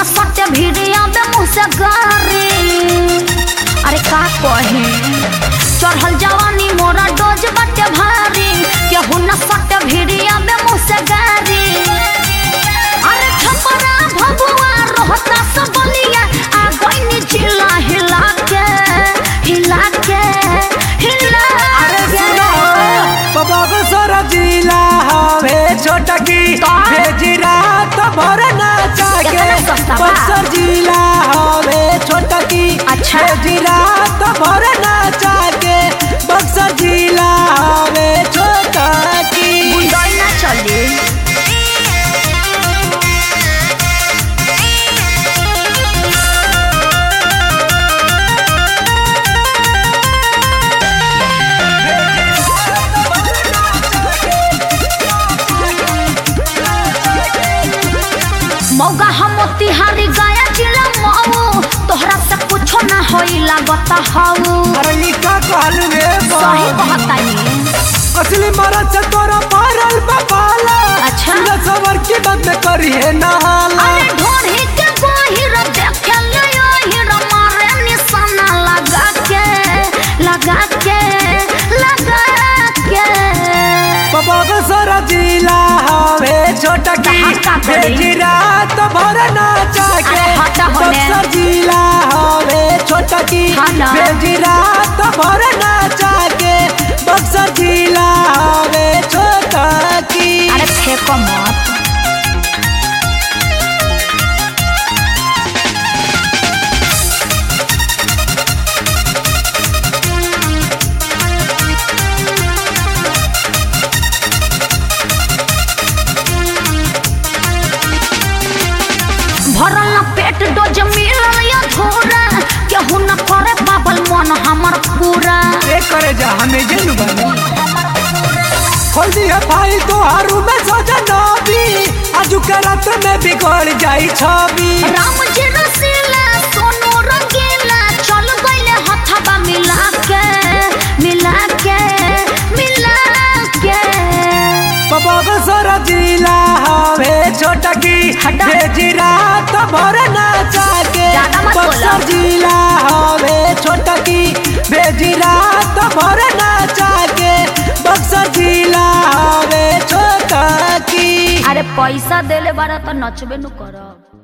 न सटे भिड़िया बे मुँह से गारी अरे का कहे चढ़ल जवानी मोरा डोज बटे भारी केहू न सटे भिड़िया बे मुँह से गारी अरे छपरा भबुआ रोहता सब बलिया आ गईनी जिला हिला के हिला के हिला अरे के सुनो बाबा को सारा जिला हवे छोटा की तो? भेजिरा तो भर नाचा के कितना सस्ता बा? बक्सर जिला हवे छोटा की अच्छा। भेजिरा तो भर नाचा के बक्सर जिला हवे छोटा की बुंदई ना चली मौगा हम तिहारी गाया जिला मऊ तोहरा से कुछो ना होई लागत हऊ अरे ई का कहलू रे बा? सही कहतानी असली मरद से तोरा पारल बपाला अच्छा। सुना सवर की बात में करी है नहाला अरे ढोढ़ी के गोहिर देखे ले ओहिर मारे निशाना लगा के लगा के लगा के बाबा को सारा जिला हवे छोटा की कहाँ का बड़ी? भेजिरा तो भर नाचा के अरे हटा होने। बक्सर जिला हवे छोटा की हाँ ना। भेजिरा तो भर नाचा के बक्सर जिला हवे छोटा की अरे फेंको मत भरल न पेट डोज मिलल या धोरा केहू न करे पाबल मन हमर पूरा ए करे जा हमें जन बनी खोल दिया भाई तो हारू में सजा नबी आजू के रात में बिगड़ जाई छवि राम जी रसीला सोनू रंगीला चल गईले हथबा मिला के मिला के मिला के बाबा को सारा जिला हवे छोटा की हटा। भेजिरा तो भर नाचा के ज्यादा मत बोलो। बक्सर जिला हवे छोटा की भेजिरा तो भर नाचा के बक्सर जिला हवे छोटा की अरे पैसा देले बारा तो नचबे नु करब